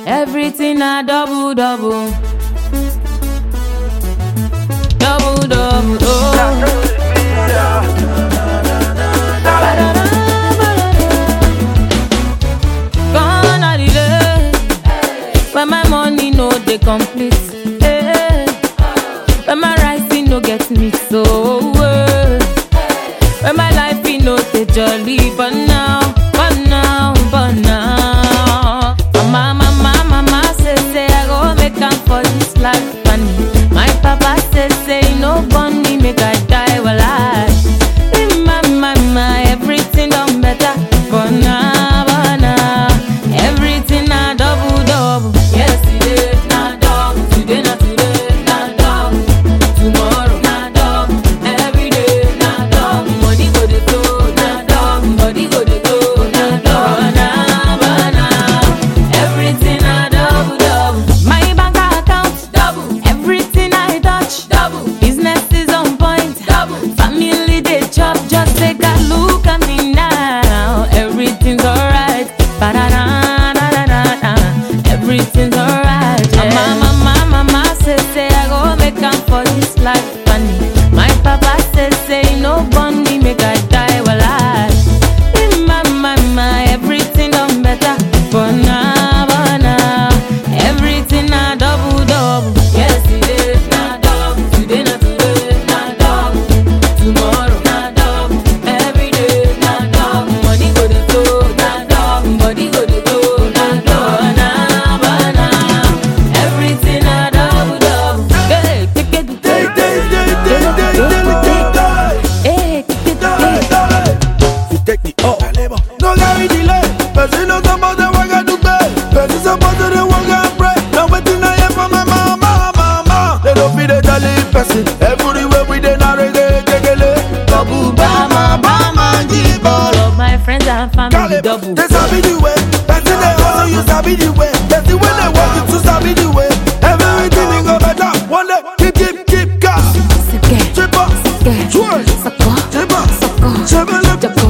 Everything a double double. Double double. Oh. Gone are the days when my money no dey complete. eh. When my rising no get me so. eh. When my life e no dey jolly, but now, but now, but now. Mama, mama, mama say say I go make am for this life, and my papa say say he no born me make I die while I. My, my, my, everything done better, but now, but now, everything a double double. Yesterday na double, today na today na double, tomorrow na double, every day na double. Money go dey flow na double, body go dey go na double, na but now, everything a double double. My bank account double, everything I touch double, business is on point double, family dey chop just take a look at me now, everything's alright. Ba-da-da-da-da-da-da. Everything's alright. Yeah. Mama, mama, mama say say I go make am for this life, and my papa say say he no born me make I die while I. In my, my, my, everything done better, but now, but now, everything a double double. Yesterday na double, today na today na double, tomorrow na double, every day na double. Money go dey flow na double, body go dey go na double, na but now, everything a double double. Hey, take it, Day, day, day, day, day, day, day, day. hey, take it, take it. You take the up. No carry delay. Person no suppose to work and do pay. Person suppose to dey work and pray. Now wetin I hear from my mama, mama. They don't feel the jolly person. Everywhere we dey na reggae, kekele. Babu bama, bama, jibolo. All of my friends and family double. They sabi the way. Person they hustle, you sabi the way. Person when they work, you too sabi the way. Everything will go better. One day, keep, keep, keep gas. Sike, Chip up, sike, twerk, sako, chip up, sako, chip up. jako,